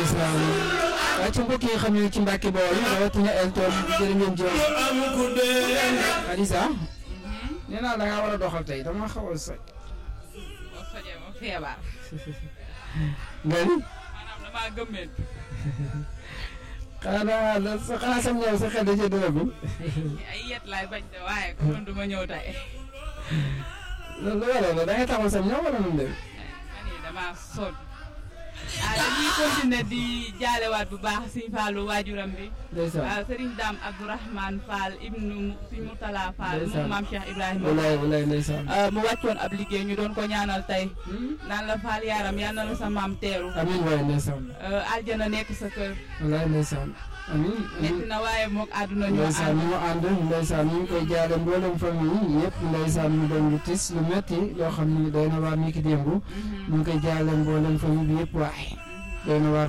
ndeysaan waaye ci mbokk yi xam ne ci Mbàkke Bawol rawatina Elton jërë ngeen jëf Adisa nee naa da ngaa war a doxal tey dama xaw a soj boo sojee ma feebar nga ni maanaam damaa gëmmeen xanaa la sa xanaa sam ñëw sa xel da cee dërëgul ay yet laay bañ de waaye kon du ma ñëw tey loolu waral la da ngay taxaw sam ñëw wala nu mu dem man yi damaa sonn ah dañuy continuer di jaalewaat bu baax Sëñ Fallu waajuram bi ndeysaan waaw Sëriñ Daam Abdourahmane Fall ibnu Sëñ Murtala Fall Ndeysaan. moom maam Cheikh Ibrahima walaay walaay ndeysaan Uh, mu wàccoon ab liggéey ñu doon ko ñaanal tey naan la faal yaaram yal na la sa maam teeru amiin waay ndeysaan Uh, aljana nekk sa kër walaay ndeysaan amiin metti amiin na waaye mook àdduna ñoo ndeysaan ànd ñu ànd ndeysaan ñu ngi koy jaale mboolem famille yëpp ndeysaan mu doon lu tis lu metti loo xam ni doy na waar mi ki démb ñu ngi koy jaale mboolem famille bi yëpp waaye doy na waar